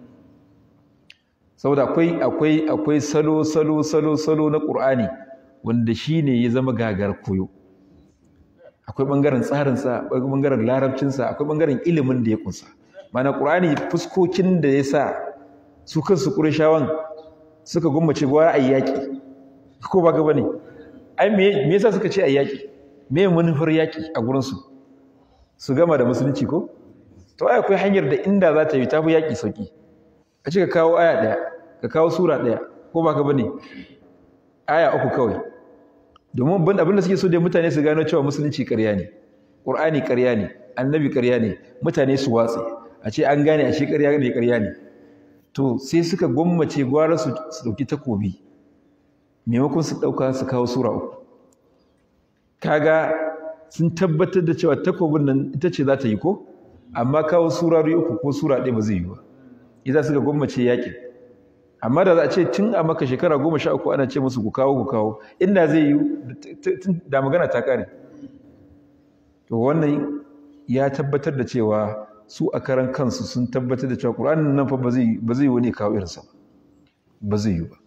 saboda akwai akwai akwai salo salo salo salo na Qur'ani wanda shine ya zama gagar koyo akwai bangaren tsarin sa akwai bangaren larabcin sa akwai bangaren ilimin da ya kunsa mana Qur'ani fuskokin da ya sa su kansu Qurayshawan suka gummace gwara ayyaki ko ba ga bane ai me me yasa suka ce ayyaki me manufar yaki a gurin su su gama da musulunci ko to ai akwai hanyar da inda za ta yi tafi yaki sauki a ce ka kawo aya ɗaya ka kawo sura ɗaya ko ba ka bane aya uku kawai domin ban abin da suke so da mutane su gano cewa musulunci ƙarya ne ƙur'ani ƙarya ne annabi ƙarya ne mutane su watse a ce an gane a shi ƙarya ne ƙarya ne to sai suka gwammace gwara su ɗauki takobi maimakon su ɗauka su kawo sura uku kaga sun tabbatar da cewa takobin nan ita ce za ta yi ko amma kawo surari uku ko sura ɗaya ba zai yi ba idan suka gwammace yaƙin amma da za a ce tun a maka shekara goma sha uku ana ce musu ku kawo ku kawo inda zai yi da magana ta ƙare to wannan ya tabbatar da cewa su a karan kansu sun tabbatar da cewa ƙur'anin nan fa ba zai wani kawo irinsa ba zai yi ba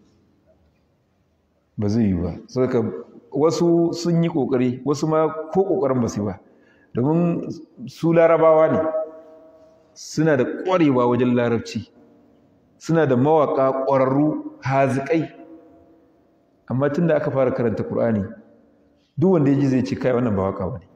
ba zai yi ba saboda wasu sun yi ƙoƙari wasu ma ko ƙoƙarin ba su ba domin su larabawa ne suna da ƙwarewa wajen larabci suna da mawaƙa ƙwararru haziƙai amma tun da aka fara karanta ƙur'ani duk wanda ya ji zai ce kai wannan ba waƙa ba ne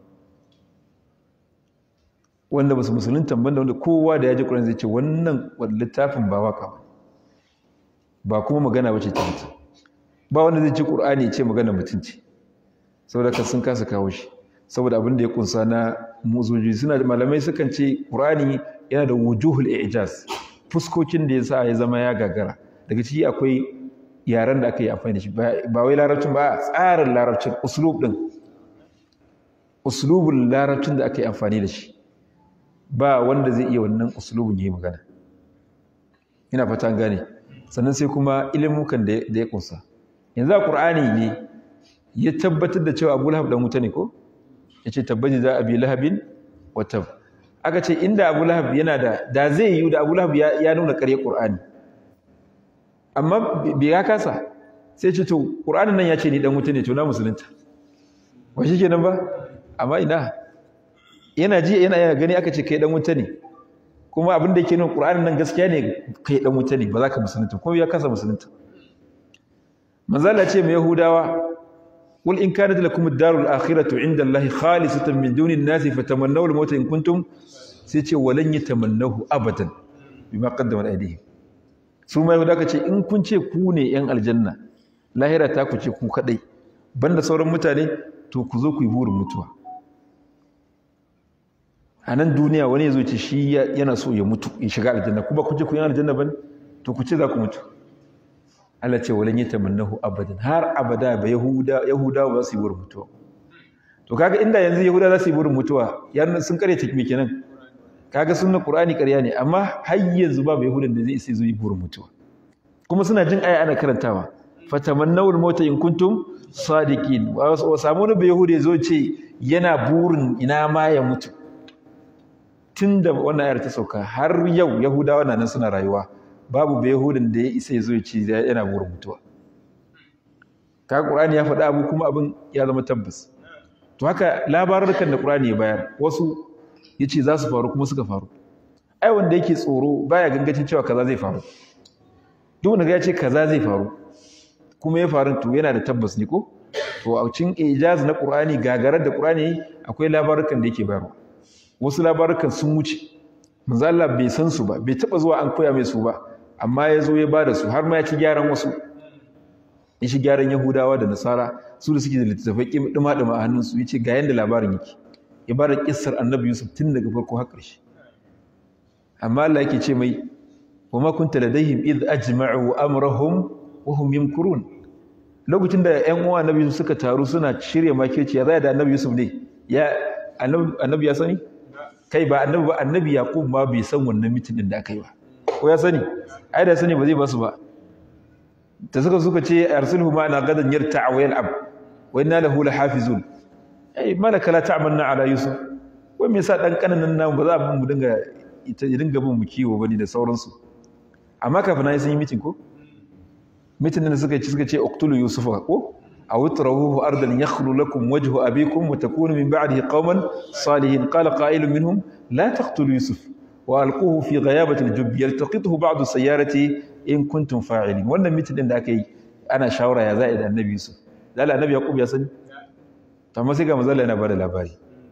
wanda ba su musulunta banda wanda kowa da ya ji ƙur'ani zai ce wannan littafin ba waƙa ba ba kuma magana ba ce ta mutum ba wanda zai ci ƙur'ani ce magana mutunci saboda ka sun kasa kawo shi saboda abin da ya kunsa na muzoji suna da malamai sukan ce ƙur'ani yana da wujuhul ijaz fuskokin da yasa ya zama ya gagara daga ciki akwai yaren da aka yi amfani da shi ba wai larabcin ba tsarin larabcin uslub din uslubul larabcin da aka yi amfani da shi ba wanda zai iya wannan uslubun yi magana ina fata gane sannan sai kuma ilimukan da ya kunsa yanzu a qur'ani ne ya tabbatar da cewa abu lahab dan wuta ne ko yace tabbaji za abi lahabin wa tab aka ce inda Abu Lahab yana da da zai yi da Abu Lahab ya, nuna ƙarya Qur'ani amma bai ya kasa sai ce to qur'anin nan ya ce ni dan wuta ne to na musulunta ba shi kenan ba amma ina yana ji yana yana gani aka ce kai dan wuta ne kuma abin da yake nuna qur'anin nan gaskiya ne kai dan wuta ne ba za ka musulunta kuma ya kasa musulunta manzo Allah ce mai yahudawa qul in kanat lakum ad-darul akhiratu 'inda Allahi khalisatan min duni an-nasi fatamannaw al-maut in kuntum sai ce walan yatamannahu abadan bima qaddama aydihim su mai yahudawa ce in kun ce ku ne yan aljanna lahira ta ku ce ku kadai banda sauran mutane to ku zo ku yi burin mutuwa a nan duniya wani ya zo ce shi yana so ya mutu ya shiga aljanna kuma ku ce ku yi aljanna ba to ku ce za ku mutu Allah ce walan yi tamannahu abadan har abada ba yahuda yahuda ba su yi burin mutuwa to kaga inda yanzu yahuda za su yi burin mutuwa yan sun kare ta me kenan kaga sunna qur'ani ƙarya ne amma har yanzu babu yahudan da zai isa zo yi burin mutuwa kuma suna jin aya ana karantawa fatamannawul mauta in kuntum sadiqin wa samu wani bai yahudi zo ce yana burin ina ma ya mutu tunda wannan ayar ta sauka har yau yahudawa na nan suna rayuwa babu bai yahudin da ya isa ya zo ce yana burin mutuwa ka qur'ani ya faɗa abu kuma abin ya zama tabbas to haka labarukan da qur'ani ya bayar wasu yace za su faru kuma suka faru ai wanda yake tsoro baya gangacin cewa kaza zai faru duk wanda ya ce kaza zai faru kuma ya faru to yana da tabbas ne ko to a cikin ijaz na Qur'ani gagarar da Qur'ani akwai labarukan da yake bayarwa wasu labarukan sun wuce manzo Allah bai san su ba bai taba zuwa an koya mai su ba amma ya zo ya bada su har ma ya ci gyaran wasu ya ci gyaran Yahudawa da Nasara su da suke da littattafai dima dima a hannun su yace ga yanda labarin yake ya bada kissar Annabi Yusuf tun daga farko har ƙarshe amma Allah yake ce mai wa ma kunta ladaihim id ajma'u amrahum wahum yamkurun lokacin da ƴan uwa annabi Yusuf suka taru suna shirya makirci ya zai da annabi Yusuf ne ya annabi ya sani kai ba annabi ba annabi Yaqub ma bai san wannan mitin din da aka yi ba ko ya sani ai da sani ba zai basu ba ta suka suka ce arsilhu ma na gadan yarta wa yal'ab wa inna lahu lahafizun ai malaka la ta'manna ala Yusuf wai me yasa dan kananan nan ba za mu dinga ita dinga bin mu kiwo bane da sauransu amma kafin ai sun yi mitin ko mitin da suka ci suka ce uqtulu yusufa ko aw itrahuhu ardan yakhlu lakum wajhu abikum wa takunu min ba'dihi qauman salihin qala qa'ilun minhum la taqtulu yusuf wa alquhu fi ghayabati al-jubb yaltaqituhu ba'du sayyarati in kuntum fa'ilin wannan mitin din da aka yi ana shawara ya za'i da annabi yusuf dala annabi yaqub ya sani amma sai ga manzo yana bada labari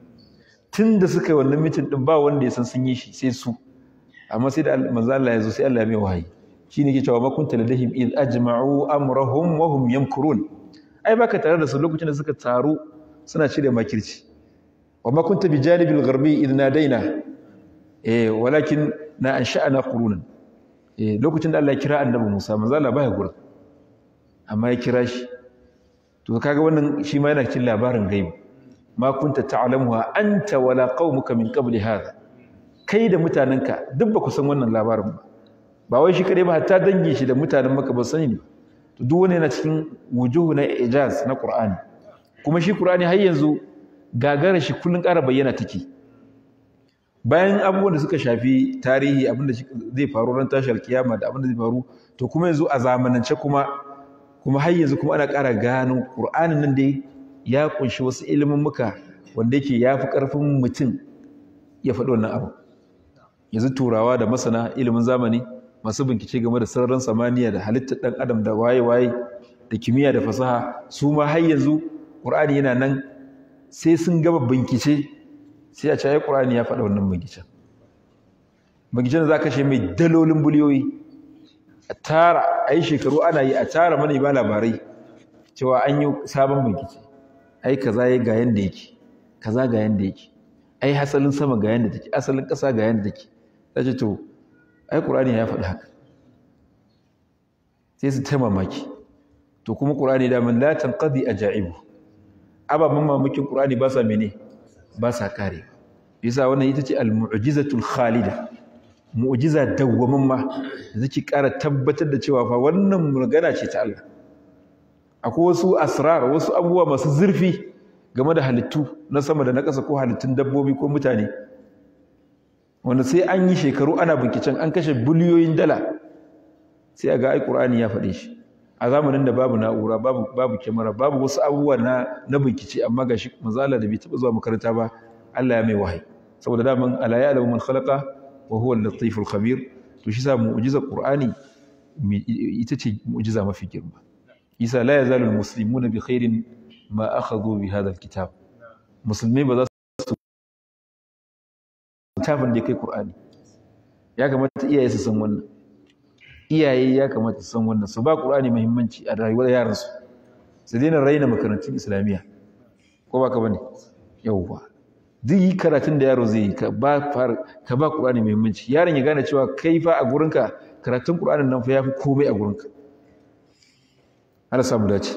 tunda suka yi wannan mitin din ba wanda ya san sun yi shi sai su amma sai da manzo Allah ya zo sai Allah ya mai wahayi shine ke cewa ma kunta ladahim id ajma'u amrahum wa hum yamkurun ai baka tare da su lokacin da suka taru suna cire makirci wa ma kunta bi janibil gharbi id nadaina eh walakin na ansha'na qurunan eh lokacin da Allah ya kira annabi Musa manzo Allah baya gurin amma ya kira shi to kaga wannan shi ma yana cikin labarin gaibi ma kunta ta'lamuha anta wala qaumuka min qabli hadha kai da mutanenka duk ba ku san wannan labarin ba ba wai shi kadai ba hatta dangi shi da mutanen maka ba sani ne to duk wani yana cikin wujuhu na ijaz na qur'ani kuma shi qur'ani har yanzu gagara shi kullun ƙara bayyana take bayan abubuwan da suka shafi tarihi abin da zai faru ran tashar kiyama da abin da zai faru to kuma yanzu a zamanance kuma kuma har yanzu kuma ana ƙara gano qur'anin nan dai ya kunshi wasu ilimin muka wanda yake yafi ƙarfin mutum ya faɗi wannan abu yanzu turawa da masana ilimin zamani masu bincike game da sararin samaniya da halittar ɗan adam da waye-waye da kimiyya da fasaha su ma har yanzu ƙur'ani yana nan sai sun gaba bincike sai a caye ƙur'ani ya faɗa wannan binciken binciken da za ka kashe mai dalolin biliyoyi a tara a yi shekaru ana yi a tara mana ba labarai cewa an yi sabon bincike ai kaza ya ga yanda yake kaza ga yanda yake ai hasalin sama ga yanda take asalin ƙasa ga yanda take ta ce to ai ƙur'ani ya faɗi haka sai su ta mamaki to kuma ƙur'ani daman la tanqadi ajaibu ababen mamakin ƙur'ani ba sa mene ba sa kare yasa wannan ita ce al-mu'jizatul khalida mu'jiza dawwamin ma da take ƙara tabbatar da cewa fa wannan magana ce ta Allah akwai wasu asrar wasu abubuwa masu zurfi game da halittu na sama da na ƙasa ko halittun dabbobi ko mutane wanda sai an yi shekaru ana binkicen an kashe biliyoyin dala sai a ga ai qur'ani ya faɗe shi a zamanin da babu na'ura babu babu kyamara babu wasu abubuwa na na bincike amma gashi manzala da bai taba zuwa makaranta ba Allah ya mai wahayi saboda daman ala ya'lamu man khalaqa wa huwa al-latiful khabir to shi sa mu'jizar qur'ani ita ce mu'jiza mafi girma isa la yazalu al-muslimuna bi khairin ma akhadhu bi hadha al-kitab musulmai ba za su littafin da ya kai qur'ani ya kamata iyaye su san wannan iyaye ya kamata su san wannan su ba qur'ani muhimmanci a rayuwar yaransu su daina raina makarantun islamiyya ko ba ka bane yauwa duk yi karatun da yaro zai yi ka ba ka ba qur'ani muhimmanci yaron ya gane cewa kai fa a gurinka karatun qur'anin nan fa yafi komai a gurinka Allah samu dace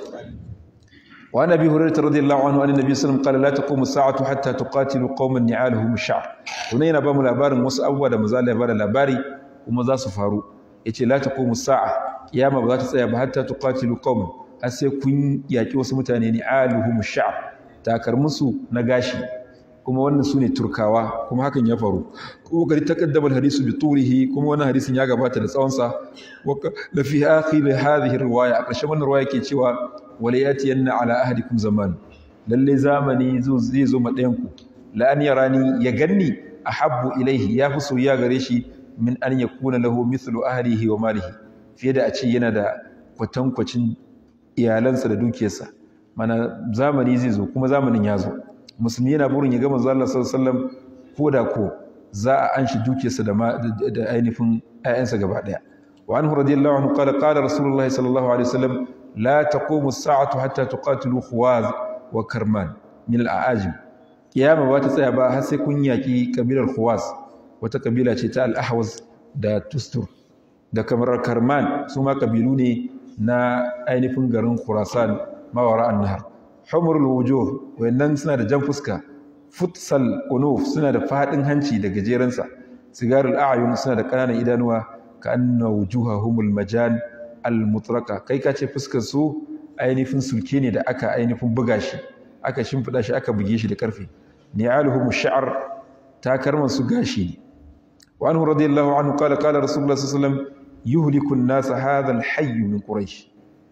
وعن ابي هريره رضي الله عنه ان النبي صلى الله عليه وسلم قال لا تقوم الساعه حتى تقاتلوا قوما نعالهم الشعر wannan yana ba mu labarin wasu abubuwa da maza Allah ya bada labari kuma za su faru yace la taqumu sa'a kiyama ba za ta tsaya ba hatta tuqatilu qauman har sai kun yaki wasu mutane ni'aluhum sha'r takar musu na gashi kuma wannan sune turkawa kuma hakan ya faru kuma gari taqaddama al-hadisu bi turihi kuma wannan hadisin ya gabata da tsawon sa wa la fi akhir hadhihi riwaya a ƙarshen wannan riwaya ke cewa wala yatiyanna ala ahadikum zaman lalle zamani zai zo ma ɗayan ku la an yarani ya ganni ahabbu ilaihi ya fi soyayya gare shi min an yakuna lahu mithlu ahlihi wa malihi fiye da a ce yana da kwatankwacin iyalansa da dukiyarsa mana zamani zai zo kuma zamanin ya zo musulmi yana burin ya ga manzo Allah sallallahu alaihi wasallam ko da ko za a anshi dukiyarsa da da ainihin ƴaƴansa gaba daya wa anhu radiyallahu anhu qala qala rasulullahi sallallahu alaihi wasallam la taqumu as-sa'atu hatta tuqatilu khuwaz wa karman min al-a'ajim kiyama ba ta tsaya ba har sai kun yaki kabilar khuwaz wata kabila ce ta al-ahwaz da tustur da kamar karman su ma kabilu ne na ainihin garin khurasan mawara an-nahar humrul wujuh wayannan suna da jan fuska futsal unuf suna da fadin hanci da gajeransa sigarul a'yun suna da kananan idanuwa ka anna wujuhahumul majan al-mutraka kai ka ce fuskar su ainihin sulke ne da aka ainihin buga shi aka shimfida shi aka buge shi da karfe ni'aluhum sha'r takarman su gashi ne wa anhu radiyallahu anhu qala qala rasulullah sallallahu alaihi wasallam yuhliku an-nas hadha al-hayy min quraish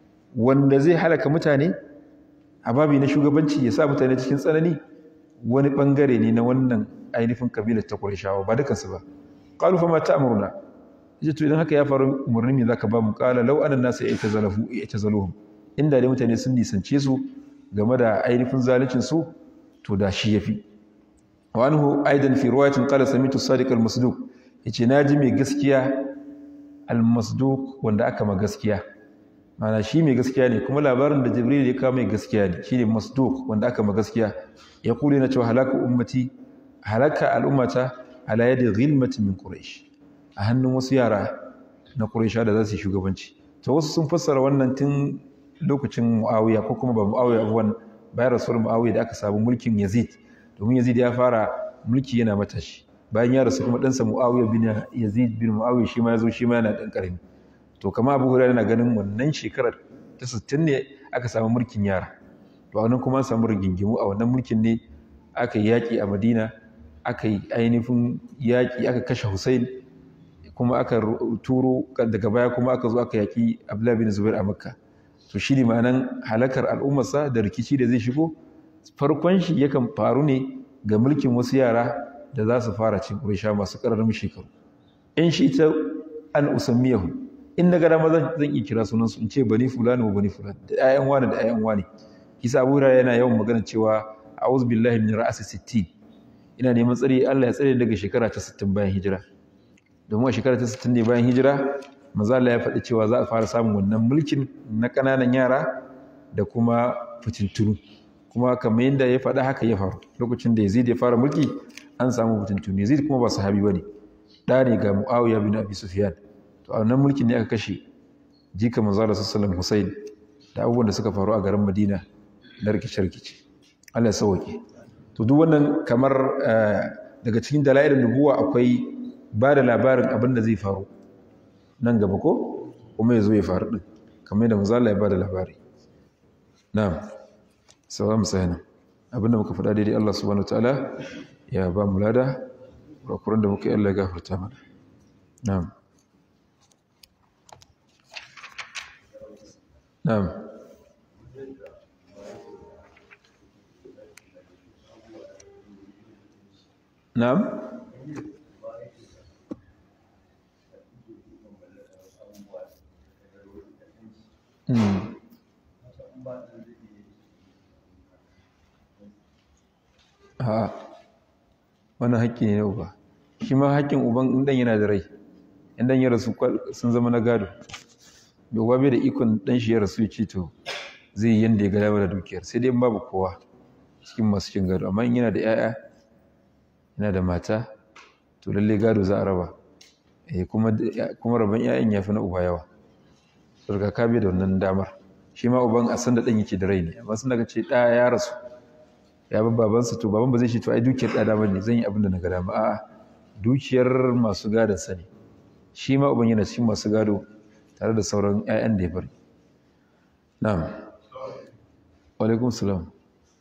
wanda zai halaka mutane a babi na shugabanci ya sa mutane cikin tsanani wani bangare ne na wannan ainihin kabilar ta qurayshawa ba dukansu ba qalu fa ma ta'muruna yace to idan haka ya faru umarni me zaka ba mu qala law anna an-nas ya'tazalahu ya'tazaluhum inda dai mutane sun nisance su game da ainihin zaluncin su to da shi yafi wa anhu aidan fi riwayatin qala samitu sadiq al-masduq yace naji mai gaskiya al-masduq wanda aka ma gaskiya mana shi mai gaskiya ne kuma labarin da jibril ya kawo mai gaskiya ne shine masduq wanda aka ma gaskiya ya kule na cewa halaka ummati halaka al'ummata ala yadi ghilmati min quraish a hannun wasu yara na quraisha da za su yi shugabanci to wasu sun fassara wannan tun lokacin muawiya ko kuma ba muawiya ba bayan rasul muawiya da aka samu mulkin yazid domin yazid ya fara mulki yana matashi bayan ya rasu kuma ɗansa muawiya bin yazid bin muawiya shi ma ya zo shi ma yana ɗan ƙarami to kama abu hurairu na ganin wannan shekarar ta 60 ne aka samu mulkin yara to a wannan kuma an samu rigingimu a wannan mulkin ne aka yi yaƙi a madina aka yi ainihin yaƙi aka kashe hussein kuma aka turo daga baya kuma aka zo aka yaƙi abdullahi bin zubair a makka to shi ne ma'anan halakar al'ummarsa da rikici da zai shigo farkon shi yakan faru ne ga mulkin wasu yara da za su fara cin ƙurisha masu ƙararrun shekaru in shi ta an usammiyahu in na gada maza zan iya kira sunansu in ce bani fulani wa bani fulani da ƴaƴan wani da ƴaƴan wani kisa abu yana yawan magana cewa a'udhu billahi min ra'asi sittin ina neman tsari Allah ya tsare daga shekara ta 60 bayan hijira domin a shekara ta 60 ne bayan hijira maza Allah ya faɗi cewa za a fara samun wannan mulkin na ƙananan yara da kuma fitintunu kuma kamar yadda ya faɗa haka ya faru lokacin da Yazid ya fara mulki an samu fitintunu Yazid kuma ba sahabi bane ɗa ne ga Muawiya bin Abi Sufyan to a wannan mulkin ne aka kashe jika manzo Allah sallallahu Hussein da abubuwan da suka faru a garin Madina na rikice-rikice Allah ya sauke to duk wannan kamar daga cikin dalailin nubuwa akwai ba da labarin abin da zai faru nan gaba ko kuma ya zo ya faru din kamar yadda manzo Allah ya ba da labari na'am sauran mu sai nan abinda muka faɗa daidai Allah subhanahu wataala ya ba mu lada kurakuran da muka yi Allah ya gafarta mana na'am na'am na'am Mm. ha wannan haƙƙi ne na uba shi ma haƙƙin uban in ɗan yana da rai in ɗan ya rasu sun zama na gado bai uba bai da ikon ɗan shi ya rasu ya ce to zai yi yanda ya ga dama da dukiyar sai dai in babu kowa cikin masu cin gado amma in yana da 'ya'ya yana da mata to lallai gado za a raba eh kuma kuma rabon 'ya'yan ya fi na uba yawa saboda ka bai da wannan damar shi ma uban a san da ɗan yake da rai ne amma sun daga ce ɗaya ya rasu ya bar babansa to baban ba zai ce to ai dukiyar ɗada ba ne zan yi abin da na ga dama a'a dukiyar masu gadon sa ne shi ma uban yana cikin masu gado tare da sauran 'ya'yan da ya bari na'am wa alaikum salam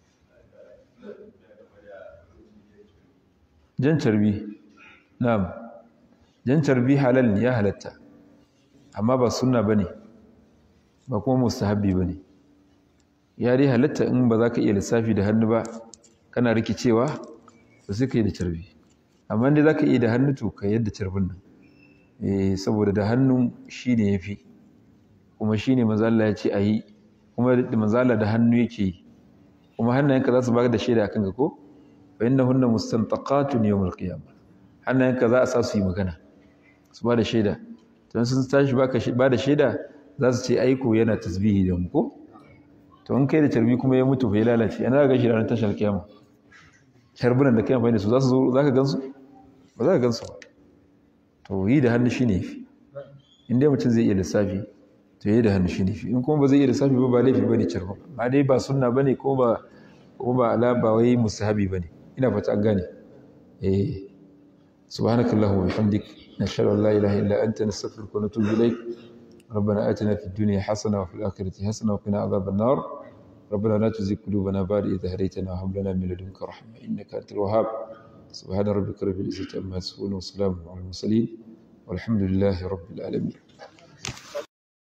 jan carbi na'am jan carbi halal ya halatta amma ba sunna bane ba kuma mustahabbi bane ya dai halatta in ba za ka iya lissafi da hannu ba kana rikicewa ba sai ka yi da carbi amma dai za ka iya da hannu to ka yadda carbin nan eh saboda da hannu shi ne ya fi kuma shi ne mazala ya ce a yi kuma da mazala da hannu yake yi kuma hannayenka za su ba da shaida akan ka ko fa inna hunna mustantaqatun yawmal qiyamah hannayenka za a sa su yi magana su ba da shaida don sun tashi ba da shaida za su ce aiko yana tasbihi da mu ko to in kai da carbi kuma ya mutu bai lalace yana ga shi ranar tashar kiyama carbunan da kai amfani da su za su zo za ka gansu ba za ka gansu ba to yi da hannu shine fi in dai mutum zai iya lissafi to yi da hannu shine fi in kuma ba zai iya lissafi ba ba laifi bane carbin ba dai ba sunna bane ko ba ko ba ala ba wai mustahabi bane ina fata an gane eh subhanakallahumma wa bihamdik nashhadu an la ilaha illa anta nastaghfiruka wa natubu ilaik ربنا آتنا في الدنيا حسنة وفي الآخرة حسنة وقنا عذاب النار ربنا لا تزغ قلوبنا بعد إذ هديتنا وهب لنا من لدنك رحمة إنك أنت الوهاب سبحان ربك رب العزة عما يصفون وسلام على المرسلين والحمد لله رب العالمين